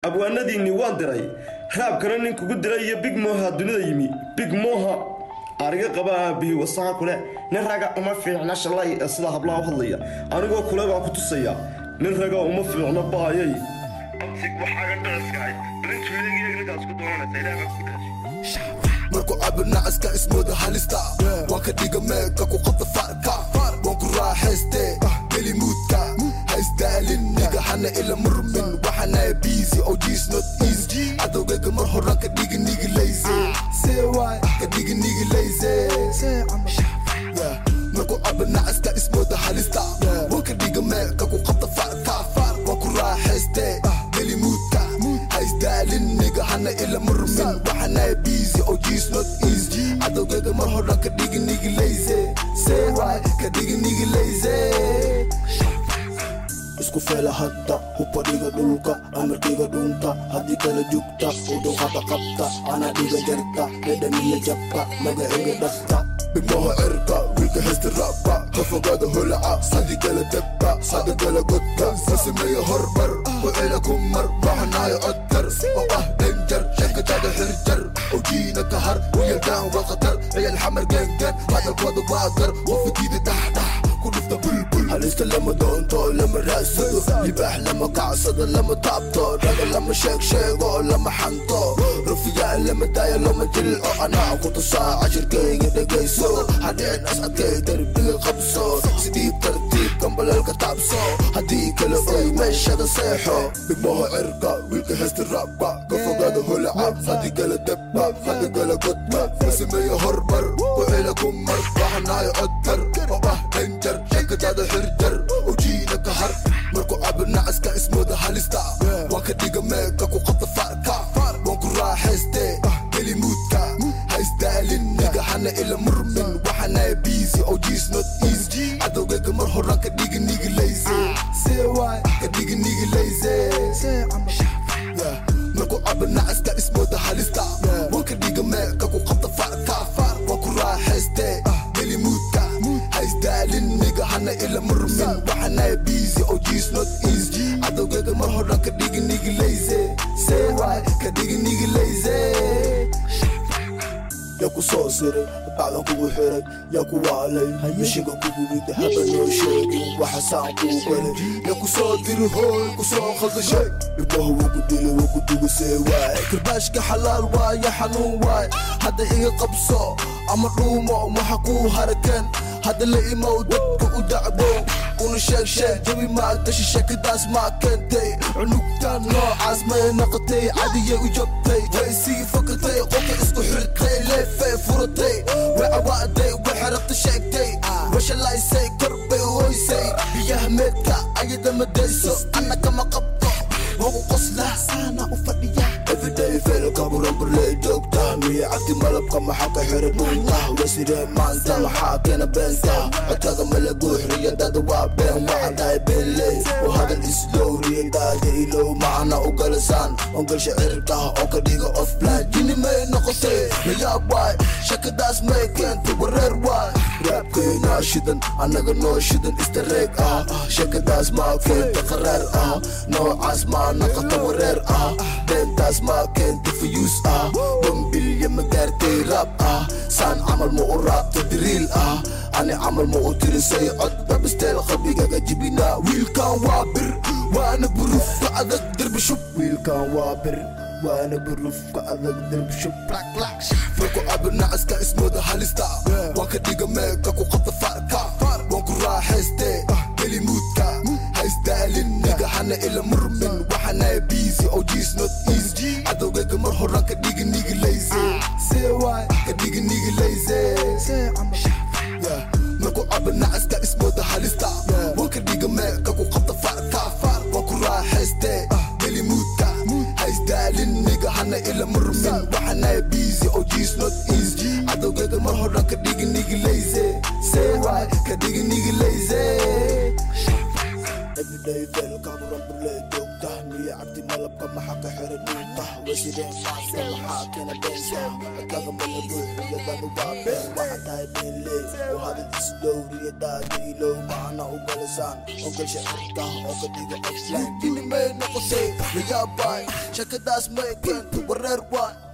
abwaanadiinnii waan diray raabkana nin kugu diray iyo big moha dunida yimi big moha ariga qaba aabihii wasaqa kule nin raga uma fiicna shalay ee sida hablaha u hadlaya anigoo kule baan ku tusaya nin raga uma fiicno baayay marku cabirna aska ismooda halista waan ka dhiga meeka ku qabta farka waan ku raaxayste geli muudka haisdaalin niga hana ila murmin waxana biisi oo jiis not easy cadowgayga mar horan ka dhigi nigi layse ka dhigi nigi layse marku cabirna aska ismooda halista waan ka dhiga meeka ku qabta farka waan ku raaxayste geli muudka haisdaalin niga hana ila murmin waxana biisi oo jiis not easy cadowgayga mar horan ka dhigi nigi layse ka dhigi nigi layse isku feela hadda hubba dhiga dhulka amarkayga dhunta haddii kala jugta udhowhada qabta ana dhiga jarta dhedhamiya jabka magacayga dhafta dhibmaha cirka wiilka hesta raabka ka fogaada holaca sidii kala debka sada kala godka ka sameeya hormar wacela ku mar baxanaayo codkar oo ah dhanjar shankataada xirjar ojiina ka har wiyalkaan waa khatar ciyal xamar gaangaan hadalkooda waa gar wafakiida dhaxdhax ku dhufta bulbul halista lama doonto lama raadsado libaax lama kacsado lama taabto dhaga lama sheeg sheego lama xanto rufiyaan lama daayo lama jilco anaa ku tusaa cashirkayga dhegayso hadhicin as adkay darbiga qabso sidii tartiib kambalalka taabso haddii kale oy meeshada seexo dhigmaha cirka wiilka hesta raabka ka fogaada holaca haddii kala debba hadda kala godka ka sameeya hormar wacela ku mar waxanaayo codkar oo ah dhanjar shankataada xirjar ojiina ka har marku cabirna aska ismooda halista waan ka dhiga meeka ku qabta farka waan ku raaxayste geli muudka haisdaalin niga hana ila murmin waxana biisi oo jiis not easy cadowgayga mar horan ka dhigi nigi layse ka dhigi nigi layse marku cabirna aska ismooda halista waan ka dhiga meeka ku qabta farka waan ku raaxayste geli muudka haisdaalin niga hana ila murmin waxana biisi oo jiis not easy cadowgayga mar horan ka dhigi nigi layse ka dhigi nigi layse yaa ku soo siray bacdan kugu xiray yaa ku waalay mishiga kugu rida haba noo sheegin waxa saan kuu galay yaa ku soo diri hooy ku soo khaldashay dhibbaha wugu dilay wugu dugasee waay karbaashka xalaal waaya xanuun waay hadda iga qabso ama dhuumo waxa kuu harakeen hadda la imow dadka u dacbo una sheeg sheeg jabi maa gashi sheekadaas maa keentay cunugtaan noocaas may noqotay cadiyay u jabtay way sii fakatay qolka isku xirtay leefay furatay way cawaaday way xerabta sheegtay washalaysay korbay hoysay biyaha meedka ayada madayso anna kama qabto wagu qoslaa saana u fadhiya everyday feelka buranburley joogta miya cabdi malabka maxaa ka xira dhunta wasiree maanta maxaa keena beenta codkaga mala guuxriyadada waa been waxaan tahay beenley oo hadal islowriyadaada ilow macana u galasaan ongalsha ciribkaha oo ka dhiga offline jini may noqotay layaab waay shakadaas may keentay wareer waay raabkaynaa shidan annaga noo shidan istareeg ah shakadaas maa keenta qaraar ah noocaas maa naqata wareer ah beentaas maa keenta fayuus ah wambilya ma gaartay raab ah saan camal ma u raabta diriil ah ani camal ma u tirisay cod babisteel qalbigaga jibinaa wiilkan waa bir waana burufka adag derbi shub wiilkan waa bir waana burufka adag derbi shub marku cabirna aska ismooda halista waan ka dhiga meeka ku qabta farka waan ku raaxayste geli muudka haisdaalin niga hana ila murmin waxana biisi oo jiis not easy cadowgayga mar horan ka dhigi nigi layse ka dhigi nigi layse marku cabirna aska ismooda halista waan ka dhiga meeka ku qabta farka waan ku raaxayste geli muudka haisdaalin niga hana ila murmin waxana biisi oo jiis not easy cadowgayga mar horan ka dhigi nigi layse ka dhigi nigi layse everyday feel kaburan burle joogta dhowriya cabdi malabka maxaa ka xiran dhuunta wasideen maaska maxaa keena beenka adkaga mala ruuxiyadadu waa been waxaa tahay beenley oo hadal isdhowriya daadiriilow macana u galisaan oo galsha cirka oo ka dhiga offline dini may noqotay layaabay shakadaas may keento wareer waay